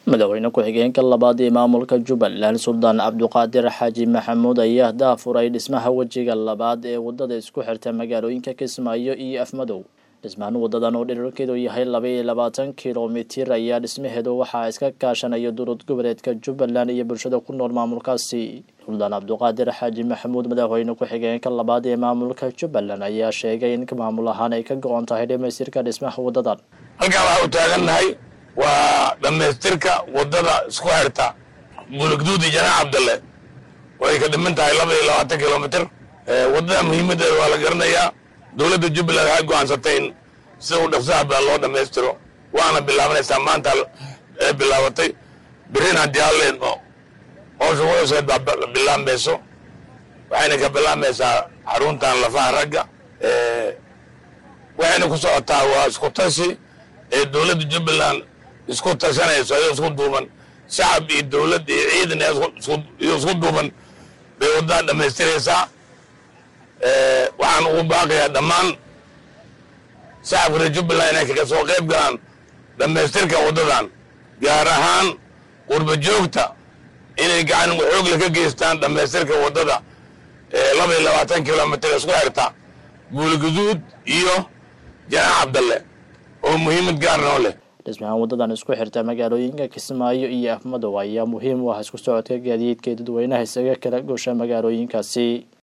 madaxweyne ku-xigeenka labaad ee maamulka jubbaland suldaan cabduqaadir xaaji maxamuud ayaa daafuray dhismaha wejiga labaad ee wadada isku xirta magaalooyinka kismaayo iyo afmadow dhismahan wadadan oo dherarkeedu yahay laba iyo labaatan kilomitir ayaa dhismaheedu waxaa iska kaashanaya durud goboleedka jubbaland iyo bulshada ku nool maamulkaasi suldaan cabduqaadir xaaji maxamuud madaxweyne ku-xigeenka labaad ee maamulka jubbaland ayaa sheegay in maamul ahaan ay ka go-on tahay dhamaystirka dhismaha wadadan halkaan waxaa u taagannahay waa dhammaystirka waddada isku xirta bulugduudi janaax cabdalle way ka dhiman tahay laba iyo labaatan kilomitr waddada muhiimaddeeda waa la garanayaa dowladda jubbaland waxay go'aansatay in sida u dhaqsaha badan loo dhammaystiro waana bilaabanaysaa maanta ee bilaabatay berrin haddii halleen howsha wadaseed baa bilaabmayso waxayna ka bilaabmaysaa xaruntan lafaha ragga waxayna ku socotaa waa isku tashi ee dowladda jubbaland isku tashanayso ayoo isku duuban shacab iyo dowladd iyo ciidan iyo isku duuban bay waddadan dhammaystiraysaa waxaan ugu baaqayaa dhammaan shacabka reer jubbaland inay kaga soo qayb galaan dhammaystirka waddadan gaar ahaan qurba joogta inay gacan xoogle ka geystaan dhammaystirka waddada laba iyo labaatan kilomitr isku xirta buulguduud iyo janaax cabdalle oo muhiimad gaar noo leh dhismahan wadadan isku xirta magaalooyinka kismaayo iyo afmadow ayaa muhiim u ah isku socodka gaadiidka ee dadweynaha isaga kala goosha magaalooyinkaasi